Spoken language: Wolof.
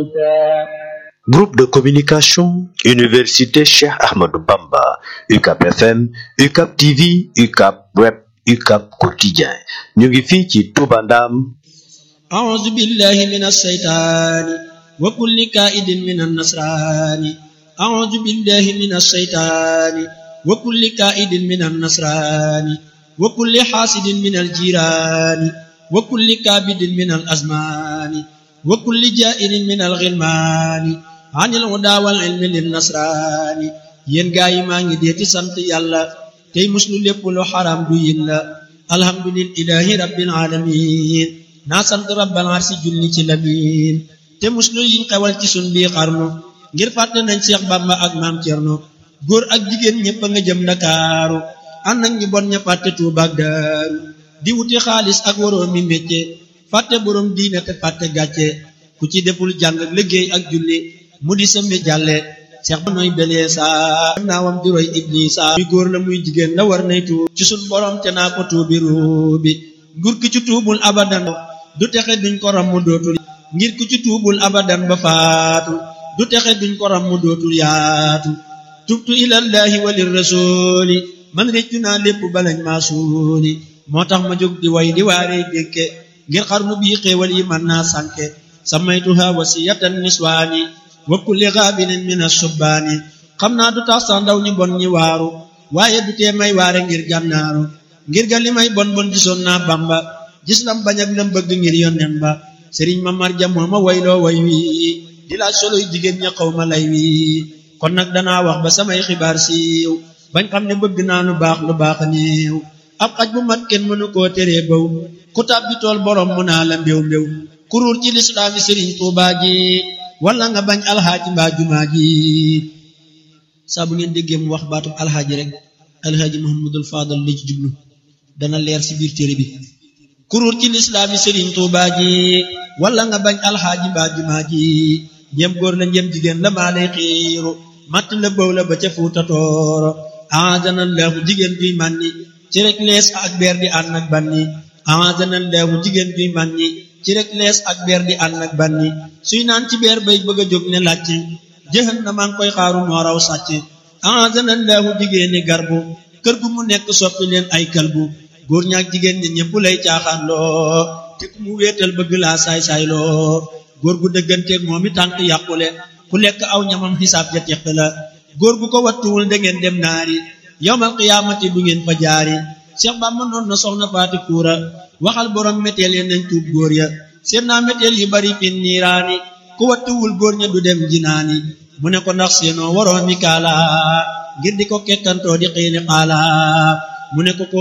Groupe de communication, Université Cheikh Ahmadou Bamba, UCAP FM, UCAP TV, UCAP Web, UCAP Quotidien. ñu ngi fii ci Touba Ndam. أعوذ بالله من الشيطان وكل كائد من النصران أعوذ بالله من الشيطان وكل كائد من النصران وكل حاسد من الجيران وكل كابد من الأزمان وكل جائر من الغلمان عن الهدى والعلم للنصران yéen gaa yi maa ngi deeti sant yàlla tey muslu lépp lu xaram du yin la alhamdulillahi rabbil alamin naa sant rabbal arsi julli ci lamin te muslu yiñ xewal ci sun bii xarnu ngir fàtte nañ Seex Bàmba ak maam Cerno góor ak jigéen ñépp a nga jëm Ndakaaru ànd ak ñi bon ña fàtte Tuuba ak Daaru di wuti xaalis ak waroo mi mécce fàtte boroom diine te fàtte gàcce ku ci deful jàng ak liggéey ak julli mu di sëmbe jàlle seex ba nooy belee saa naawam di roy iblisa muy góor la muy jigéen la war nay tuub ci sun borom te naa ko tuubi ruubi nguur ki ci tuubul abadan du texe duñ ko ram mu dootul ngir ku ci tuubul abadan ba faatu du texe duñ ko ram mu dootul yaatu tubtu ilallahi walir rasuli man réccu naa lépp balañ maa suuli moo tax ma jóg di way di waaree dénke ngir xarnu bii xéewal yi man naa sànke samaytuha wasiyatan niswaani wa kulli gaabilin min asubbaani xam naa du tax sax ndaw ñu bon ñi waaru waaye du tee may waare ngir gànnaaru ngir ga li may bon bon gisoon naa bamba gis lam bañ ak lam bëgg ngir yonnen ba sëriñ ma marja moo ma wayloo way wi di laaj soloy jigéen ña xaw ma lay wi kon nag danaa wax ba samay xibaar siiw bañ xam ne bëgg naa lu baax lu baax néew ab xaj bu mat kenn mënu koo teree baw ku tàbbi tool borom mu naa la mbéw mbéw kuruur ci lislaami sëriñ tuubaa ji wala nga bañ alxaaji mbaa jumaa ji saa bu ngeen déggee mu wax baatub alxaaji rek alxaaji muhammadul faadal la ci jublu dana leer ci biir téere bi kuruur ci lislaami sëriñ tuubaa ji wala nga bañ alxaaji mbaa jumaa ji njëm góor la njëm jigéen la maa lay xiiru matt la bëw la ba ca fuuta tooro aadana laahu jigéen juy mànni ci rek lees ak beer di ànd ak banni aadana laahu jigéen juy mànni ci rek lees ak beer di ànd ak banni suy naan ci beer bay bëgg a jóg ne làcc jëxan na maa ngi koy xaaru moo raw sàcc aadana laahu jigéeni garbu kër gu mu nekk soppi leen ay kalbu góor ñaak jigéen ñi ñëpp lay caaxaan loo te ku mu wéetal bëgg laa saay-saay loo góor gu dëgganteeg moom i tànk yàqule ku lekk aw ñamam xisaab ja teq la góor gu ko wattuwul da ngeen dem naari yowmal qiyaamati du ngeen fa jaari Cheikh Bamba noon na soxna faati kuura waxal borom méteel ya nañ tuub góor ya seen naa méteel yu bari fin niiraani ku wattuwul góor ña du dem jinaani mu ne ko ndax seenoo waroo mi kaala ngir di ko kekkantoo di xiini xaala mu ne ko ko